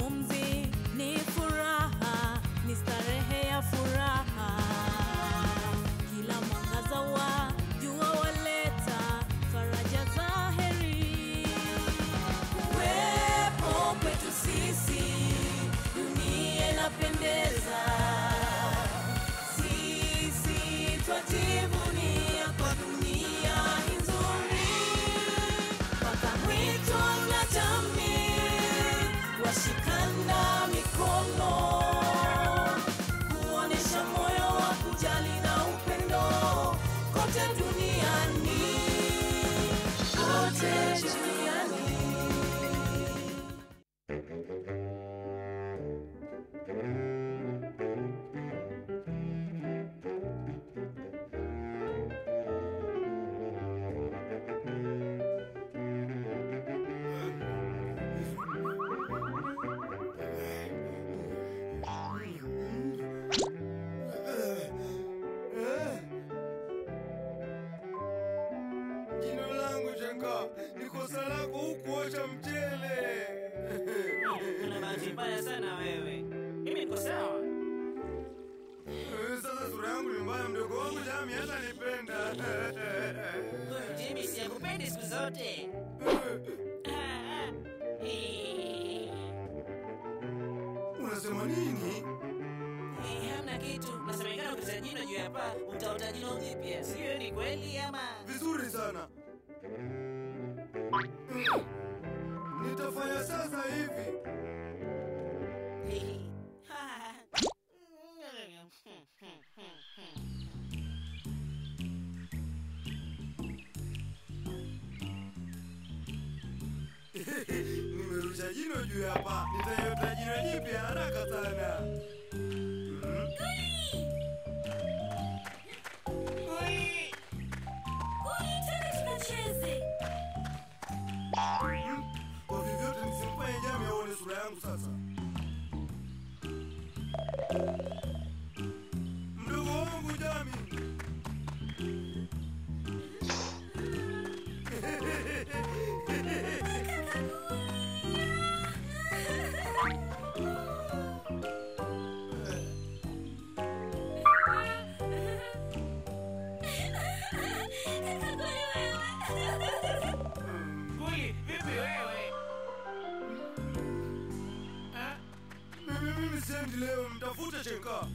pumzi ni furaha, ni starehe ya furaha. Kila mwangaza wa jua waleta faraja za heri. Kuwepo kwetu sisi, dunia inapendeza. Sisi twajivunia kwa dunia hii nzuri mpaka mwito na jamii washikana mikono kuonesha moyo wa kujali na upendo kote duniani, kote duniani. Jino langu Shangaa, ni kosa lako hukuosha mchele. Una bahati mbaya sana wewe. Mimi niko sawa. Eh, Sasa sura yangu ni mbaya, mdogo wangu Jami hata nipenda. Huyu Jimmy siyakupendi siku zote. Ah, ah. Eh, Unasema nini? eh, Hamna kitu. Nasemekana ukita jino juu ya paa utaota jino jipya. Sio ni kweli ama? Vizuri sana. Nitafanya sasa hivi. Nimerusha jino juu ya paa, nitaiota jino jipya haraka sana. Mhm. Mhm. Kwa vyovyote nisimfanye Jami aone sura yangu sasa. Mdogo wangu Jami. Kuli, vipi wewe? Ah, Mimi mimi siendi leo, mtafute Shenka.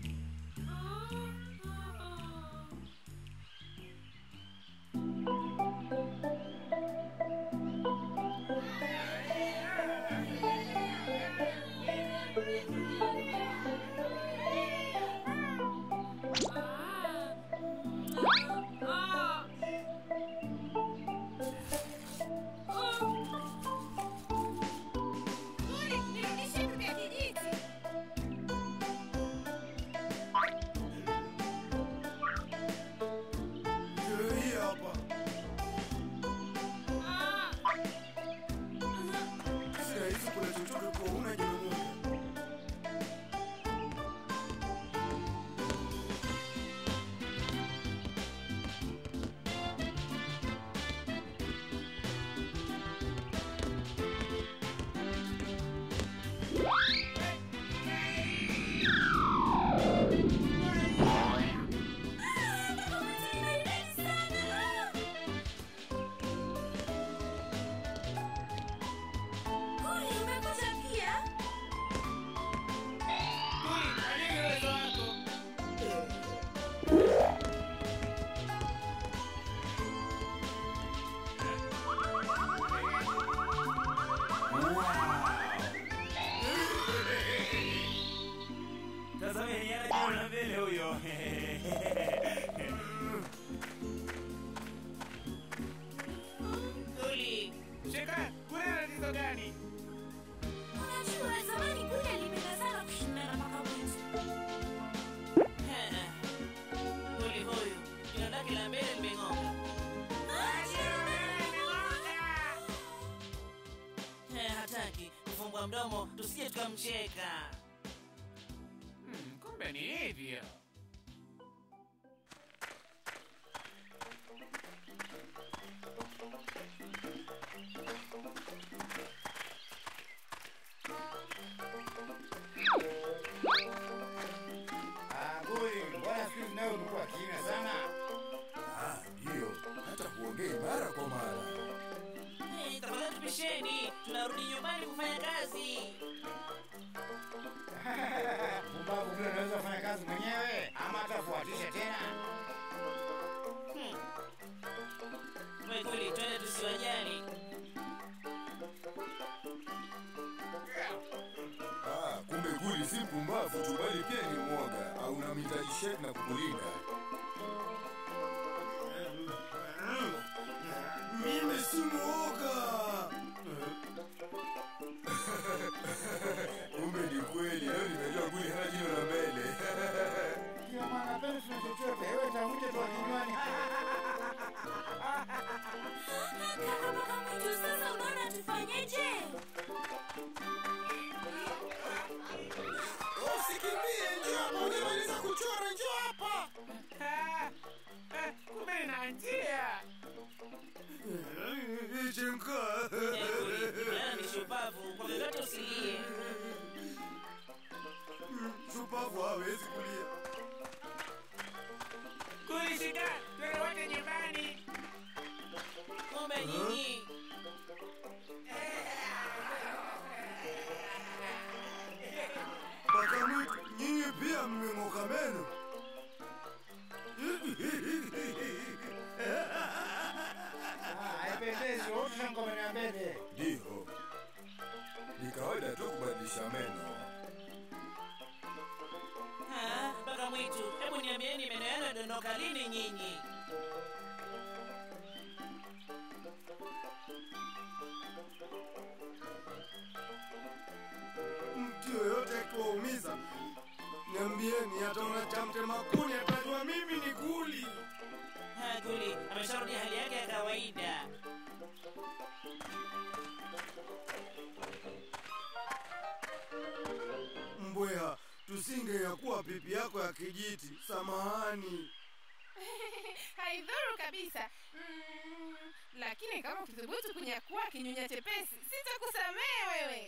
Ndio hii hapa. Si rahisi kula chochote kwa una jino moja. Kuli, alini uwezo wako. Tazameni anajiona mbele huyo. Kuli, Sheka, kuna tatizo gani? eh, Kuli huyu jino lake la mbele limeng'oka. Eh, hataki kufungua mdomo tusije tukamcheka. Hmm, kumbe ni hivyo. shambani kufanya kazi. Pumbavu vile unaweza kufanya kazi mwenyewe ama atafuatisha tena. Hmm. We Guli, twende tusiwajali. Ah, kumbe Guli si pumbavu tu bali pia ni mwoga au unamhitaji shek na kukulinda. Mimi si mwoga. Kumbe ni kweli, leo nimejua Guli hana jino la mbele. Kila mwana penda tuna chochote, wewe tafute tu kinywani. Kaka mpaka mwitu sasa unaona tufanyeje? Usikimbie, njoo hapa, hujamaliza kuchora, njoo hapa. Ah, ah, kumbe nina njia. Chenka. Eh, Guli, kijana ni shupavu, kwa vyovyote usilie. Shupavu hawezi kulia. Guli, shika, twende wote nyumbani. Kumbe nyinyi Paka mwitu, nyinyi pia mmeng'oka meno. Ah, haipendezi, wote na ngoma ya mbele. Ndiyo, ni kawaida tu kubadilisha meno. Ah, mpaka mwitu, hebu niambieni meno yenu yadondoka lini nyinyi? Mtu yoyote akiwaumiza, niambieni, ataona cha mtema kuni, atajua mimi ni Guli. Ah, Guli amesharudi hali yake ya kawaida. Mbweha, tusingeyakuwa pipi yako ya kijiti. Samahani. haidhuru kabisa mm, lakini kama ukithubutu kunyakua kinyunya chepesi sitakusamehe wewe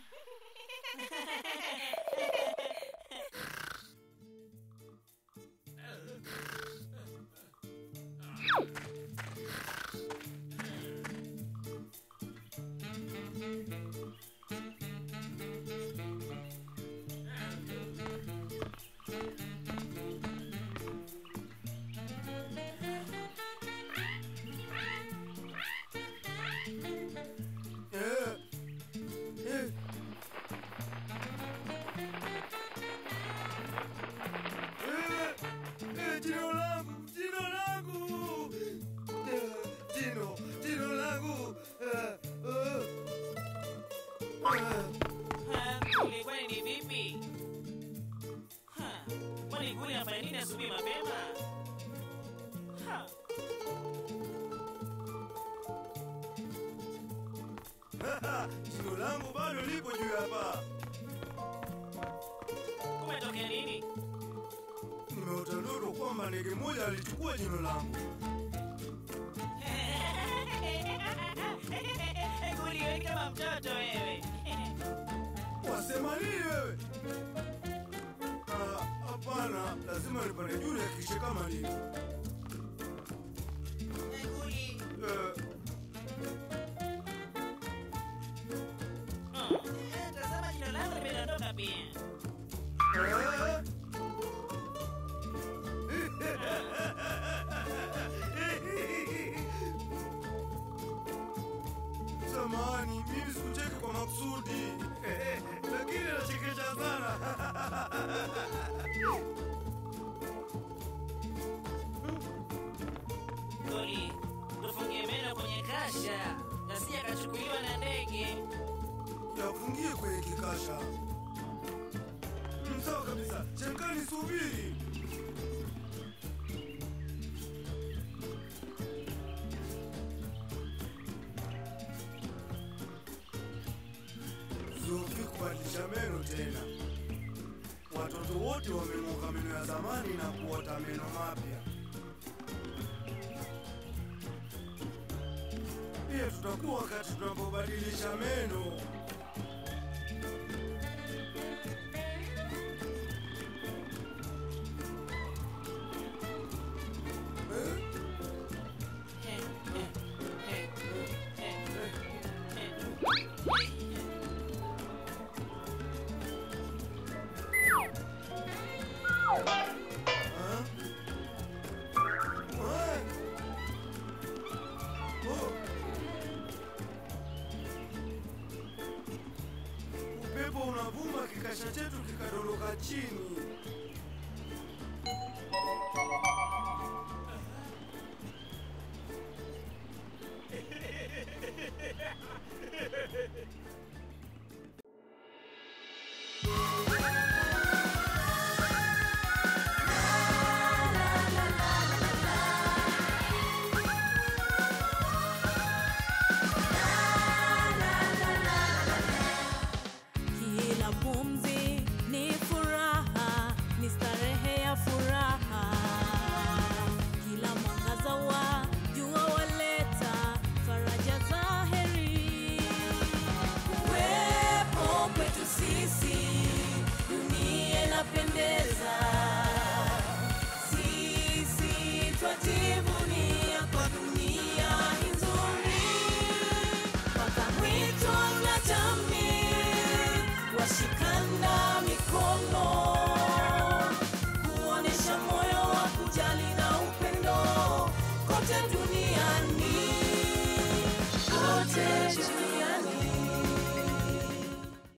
Eh, eh. Eh, eh, jino langu, jino langu. Eh, jino, jino langu. Eh, eh. Eh. Ah, Guli kwani ni vipi? Ha, kwani Guli afanya nini asubuhi mapema? Ha, jino langu bado lipo juu ya paa. kumetokea nini? Nimeota ndoto kwamba ndege moja alichukua jino langu. Guli wewe ni kama mtoto wewe. Wasema nini wewe? Ah, Hapana, lazima nipande juu nihakikishe kama nini. Guli. Eh, Oh, eh, tazama jino langu limedondoka pia. eh. Samahani, mimi sikucheki kwa makusudi, lakini nachekesha sana. Guli, tufungie meno kwenye kasha, nasija kachukuliwa na ndege. Yafungie kwenye kikasha. Mm, Sawa kabisa, chemkani, subiri. Zofi kubadilisha meno tena. Watoto wote wameng'oka meno ya zamani na kuota meno mapya. Pia tutakuwa wakati tunapobadilisha meno. Eh? Eh, eh, eh, eh, eh, eh. unavuma, kikasha chetu kikadoroka chini.